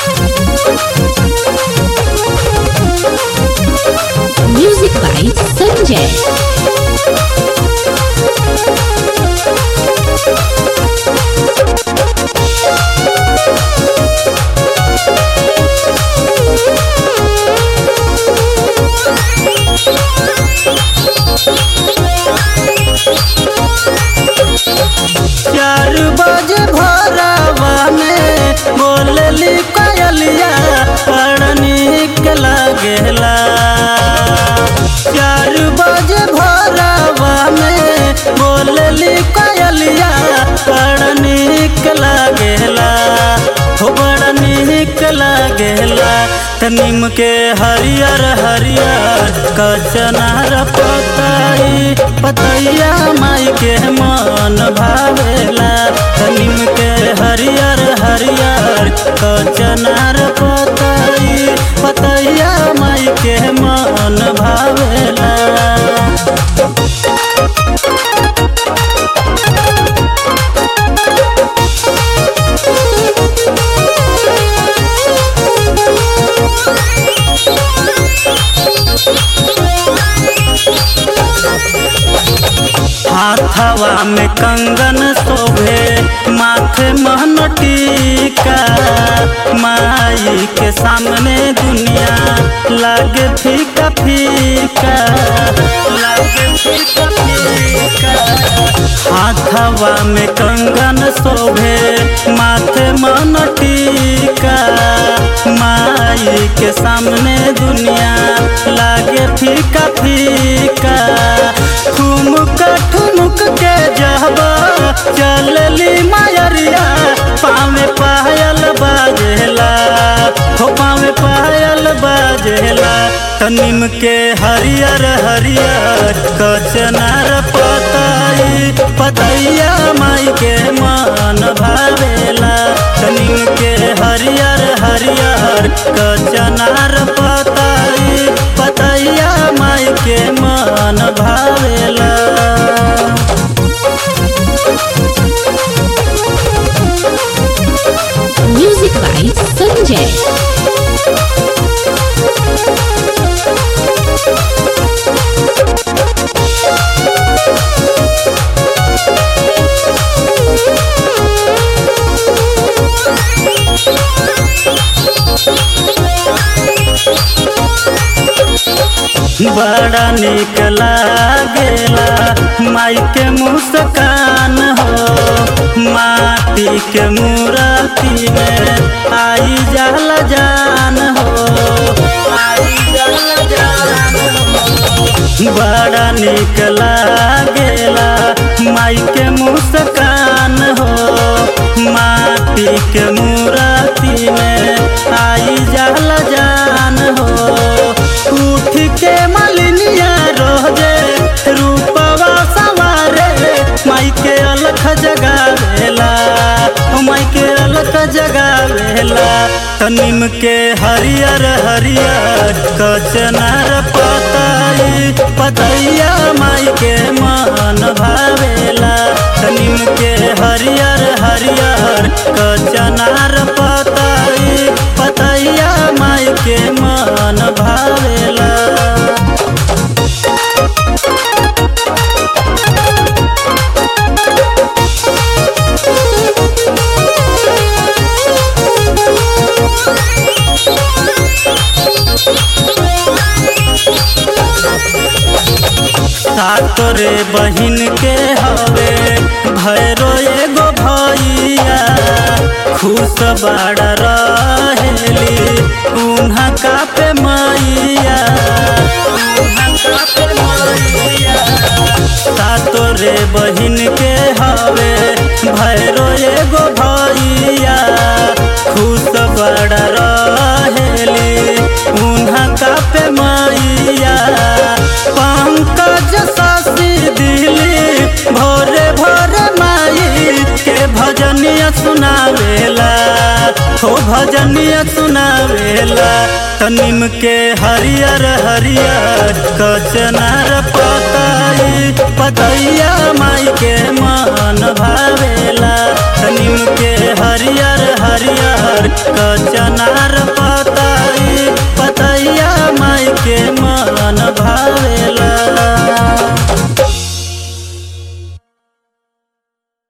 Music by Sanjay. चार बजे भोरवा में बोलली कोयलिया बड़ निक लागेला चार बजे भोरवा में बोलली कोयलिया बड़ निक लागेला हो बड़ निक लागेला तनिम के हरियर हरियर कचनार पताई पतैया माई के मन भावेला तनिम के हरियर हरियर कचनार पताई पतैया माई के मन भावेला हाथवा में कंगन शोभे माथे महन टीका माई के सामने दुनिया लागे फीका फीका लागे फीका फीका हाथवा में कंगन शोभे माथे मन टीका माई के सामने दुनिया लागे फीका फीका ठुमुक ठुमुक के जहबा चलली मायरिया पावे पायल बाजेला हो पावे पायल बाजेला तनिम के हरियर हरियर कचनार पताई पतैया माई के मन भावेला तनिम के हरियर हरियर कचनार पताई पतैया माई के मन भावेला Music by Sanjay. बड़ा निक लागेला माई के मुस्कान हो माटी के मूर्ति में आई जाला जान हो आई जाला जान हो बड़ा निक लागेला माई के मुस्कान हो माटी के मूर्ति में आई जाला जान हो उठ के मलिनिया रोजे रूपवा सवारे माई के अलख जगावेला माई के अलख जगावेला तनिम के हरियर हरियर कचनार पताई पतैया माई के मन भावेला तनिम के हरियर हरियर कचनार पताई पतैया माई के मन भावेला सातोरे बहिन के हवे भैरो एगो भैया खुश बाड़ रहेली उन्हा का पे मैया उन्हा का पे मैया सातोरे बहिन के हवे भैरो एगो भैया खुश बड़ रहेली उन्हा का पे मैया पंकज सासी दिली भोरे भोरे माई के भजनिया सुनावेला हो भजनिया सुनावेला तनिम के हरियर हरियर कचनार पताई पतैया माई के मन भावेला तनिम के हरियर हरियर कचनार पताई पतैया माई के मन भावेला